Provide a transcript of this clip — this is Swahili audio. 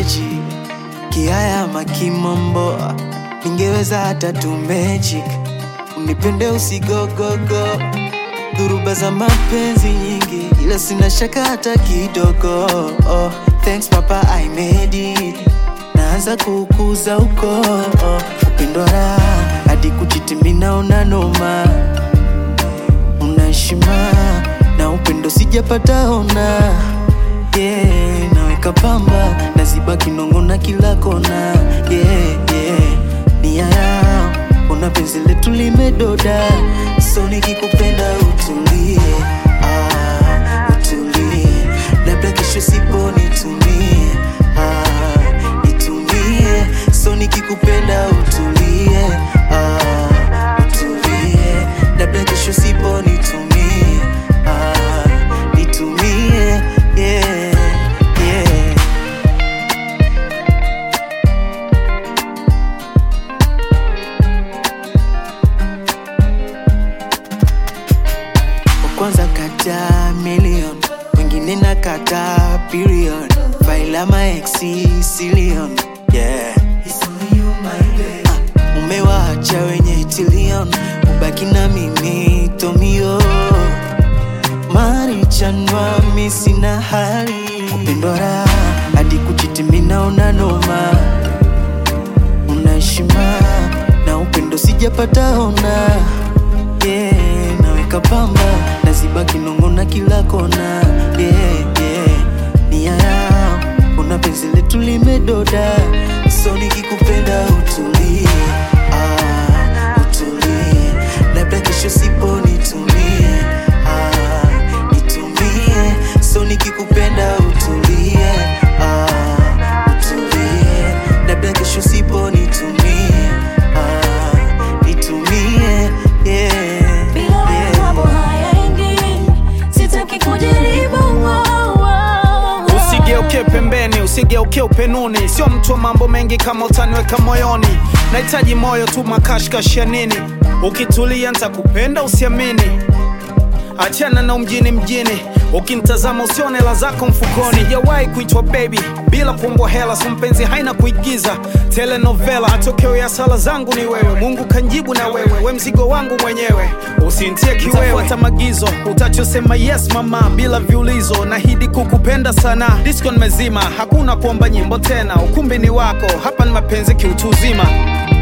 magic kiaya makimombo ningeweza hata tu magic unipende usigogogo dhuruba za mapenzi nyingi ila sina shaka hata kidogo oh, thanks papa I made it naanza kukuza uko oh, upendo raha hadi kuchitimina una noma una heshima na upendo sijapata ona yeah, naweka pamba naziba kinongo na kila kona yeah, yeah. nia yao una penzi letu limedoda so nikikupenda utulie ah, utulie labda kesho sipo nitumie ah, nitumie so nikikupenda utulie ah, utulie labda kesho sipo nitumie ah, nitumie yeah, yeah. wa kwanza kata million wengine na kata billion faila maeksi silion yeah. Ah, umewaacha wenye tilion ubaki na mimi tomio marichanwa mi sina hali upendo raha hadi kuchitimina una noma una heshima na upendo sijapata ona yeah, naweka pamba naziba kinongo na kila kona yeah, yeah. nia yao una penzi letu limedoda so nikikupenda utulie ah, utulie labda kesho sipo nitumie ah, nitumie so nikikupenda utulie ah, utulie labda kesho sipo nitumie ah, nitumie yeah, Bila wewe yeah. mambo hayaendi, sitaki kujaribu wow, wow. Usigeuke pembeni, usigeuke upenuni, sio mtu wa mambo mengi kama utaniweka moyoni. Nahitaji moyo tu, makashkash ya nini? Ukitulia nitakupenda, usiamini. Achana na umjini mjini, ukinitazama usione hela zako mfukoni. Sijawahi kuitwa baby bila kuombwa hela, so mpenzi haina kuigiza telenovela. Matokeo ya sala zangu ni wewe, Mungu kanjibu na wewe, we mzigo wangu mwenyewe, usintie kiwewe. Fuata magizo, utachosema yes mama, bila viulizo. Nahidi kukupenda sana, disco nimezima, hakuna kuomba nyimbo tena, ukumbi ni wako, hapa ni mapenzi kiutu uzima.